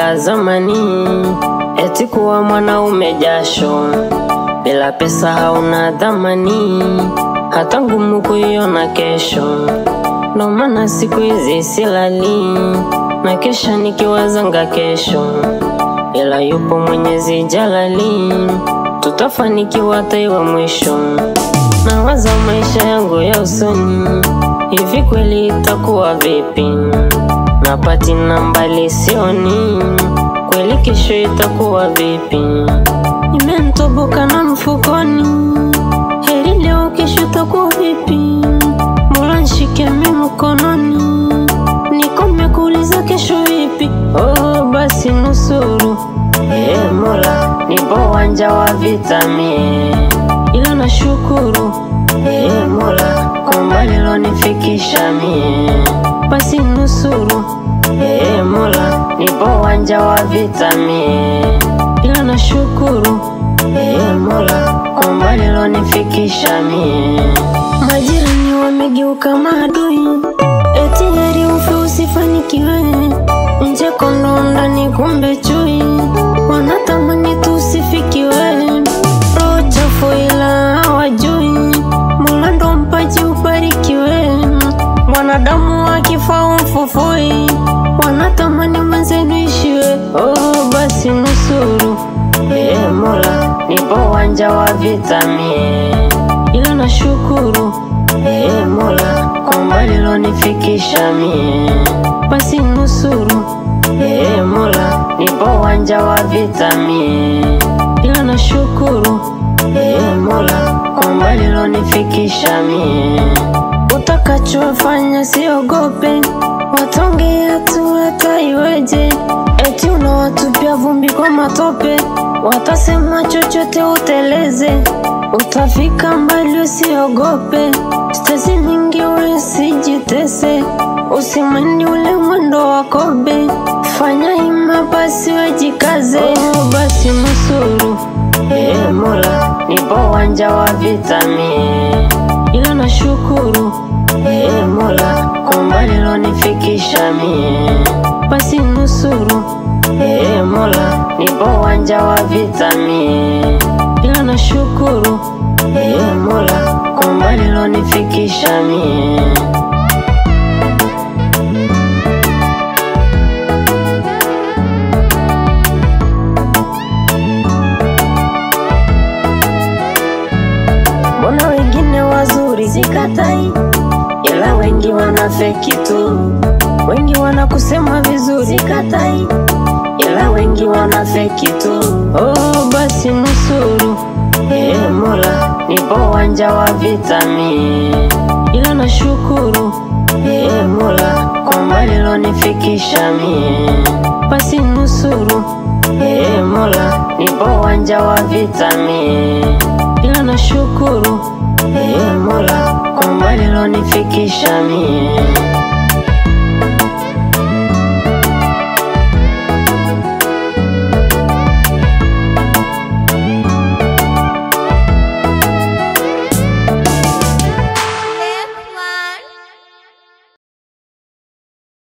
la zamani, eti kuwa mwanaume jasho, bila pesa hauna dhamani, hata ngumu kuiona kesho. Ndo maana siku hizi silali, na kesha nikiwazanga kesho, ila yupo Mwenyezi Jalali, tutafanikiwa taiwa mwisho. Nawaza maisha yangu ya usoni, hivi kweli itakuwa vipi? Napati na mbali sioni, kweli kesho itakuwa vipi? Imenitoboka na mfukoni, heri leo, kesho itakuwa vipi? Mola nishike mimi mkononi, nikome kuuliza kesho vipi? Oh, basi nusuru Ee Mola, nipo uwanja wa vita mie, ila nashukuru Ee Mola kwa mbali lonifikisha mie, basi nusuru Ee Mola, nipo uwanja wa vita mie, ila nashukuru Ee Mola kwa mbali lonifikisha mie. Majirani wamegeuka maadui, eti heri ufe usifanikiwe, nje kondoo ndani kumbe chui, wanatamani tusifikiwe, roho chafu ila hawajui, Mola ndo mpaji ubarikiwe, wanadamu wakifa umfufui, wanatamani mwenzenu ishiwe, oh basi nusuru Ee Mola, nipo uwanja wa vita mie, ila nashukuru Ee Mola kwa mbali lonifikisha mie, basi nusuru Ee Mola, nipo uwanja wa vita mie, ila nashukuru Ee Mola kwa mbali lonifikisha mie. Utakachofanya siogope, watongea tu hata iweje, eti unawatupia vumbi kwa matope, watasema chochote uteleze, utafika mbali usiogope, stesi nyingi usijitese, usimani ule mwendo wa kobe, fanya hima basi wejikaze, oh, basi nusuru Ee Mola, nipo uwanja wa vita mie, ila nashukuru Ee Mola kwa mbali lonifikisha mie, basi nusuru Ee Mola, nipo uwanja wa vita mie, ila nashukuru Ee Mola kwa mbali lonifikisha mie. Mbona wengine wazuri sikatai, ila wengi wanafeki tu. Wengi wanakusema vizuri sikatai, ila wengi wanafeki tu. Oh, basi nusuru Ee Mola, nipo uwanja wa vita mie, ila nashukuru Ee Mola kwa mbali lonifikisha mie, basi nusuru Ee Mola, nipo uwanja wa vita mie, ila nashukuru Ee Mola kwa mbali lonifikisha mie.